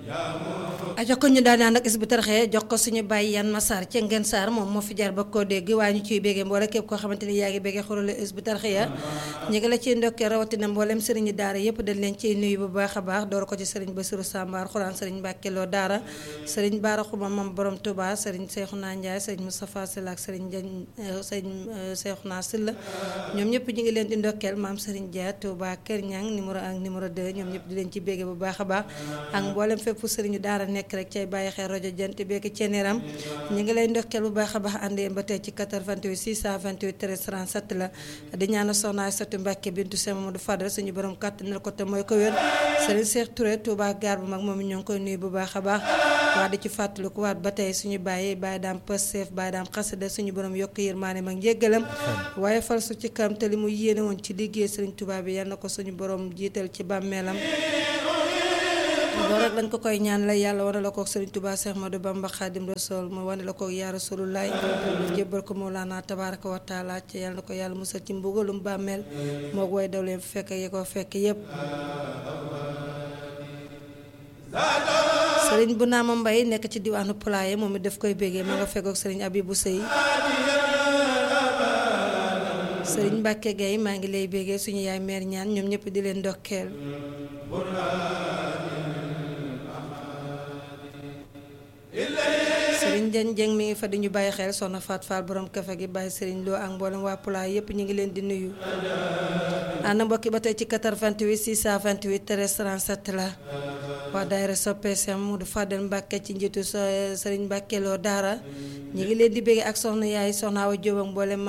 ajo ko ñu daan ak is bu taraxee jox ko suñu bàyyi yan Massar ca Ngeen Saar moom moo fi jaar ba koo dégg waaye ñu ciy béggee mboole képp koo xamante ni yaa ngi béggee xurale is bu taraxee ya ñu ngi la ciy ndokkee rawatina mboolem sëriñu daara yëpp dañ leen ciy nuyu bu baax a baax door ko ci sëriñ Bassirou Sambar xuraan sëriñ Mbàkke Lo daara sëriñ Baara Xuma mam borom Touba sëriñ Seexuna Njaay sëriñ Moustapha Sylla ak sëriñ Jañ sëriñ Seexuna Sylla ñoom ñëpp ñu ngi leen di ndokkeel maam sëriñ Dia Touba Kër Ñang numéro 1 numéro 2 ñoom ñëpp di leen ci béggee bu baax a baax ak mboolem fépp sëriñu daara nekk rek cay bàyyi xel rajo jant beeki ceneeram ñu ngi lay ndokkeel bu baax a baax àndee ba tey ci 88 628 13 37 la di ñaanal soxna Aysatu Mbàkke bintu Sëñ Mamadou Fadal suñu borom kàttanal ko te mooy ko wér sëriñ Cheikh Touré Touba gaar bu mag moom ñoo ngi koy nuyu bu baax a baax waa di ci fàttaliku waat ba tey suñu bàyyi bàyyi daam pëseef bàyyi daam xasida suñu borom yokk yërmaane mag njéggalam waaye fal su ci kam te li mu yéene woon ci liggéey sëriñ Touba bi yal na ko suñu borom jiital ci bàmmeelam loolu rek lañ ko koy ñaan la yàlla wane la kook Sëriñ Tuubaa Seex Ahmadu Bamba Xaadim Rasuul mu wane la kook yaa Rasulullaay jébbal ko Mawlaana tabaaraka wa taala ci yàlla na ko yàlla musal ci mbugalum bàmmeel moo woy daw leen fekk yi ko fekk yépp sëriñ bu naama mbay nekk ci diwaanu Pulaye moom it daf koy bégee ma nga fekkook sëriñ Abibu Sëy sëriñ Mbàkke Gay maa ngi lay bégee suñu yaay meer ñaan ñoom ñëpp di leen ndokkeel sëriñ Jën Jeng mi ngi fa di ñu bàyyi xel soxna Faat Faal borom kafe gi bàyyi sëriñ Lo ak mboolem waa Pulaay yépp ñu ngi leen di nuyu ànd mbokki ba tey ci 88 628 13 37 la waa daayira soppe Seex Mudu Fadel Mbàkke ci njiitu sëriñ Mbàkke Lo daara ñu ngi leen di bégge ak soxna yaay soxna Awa Jóob ak mboolem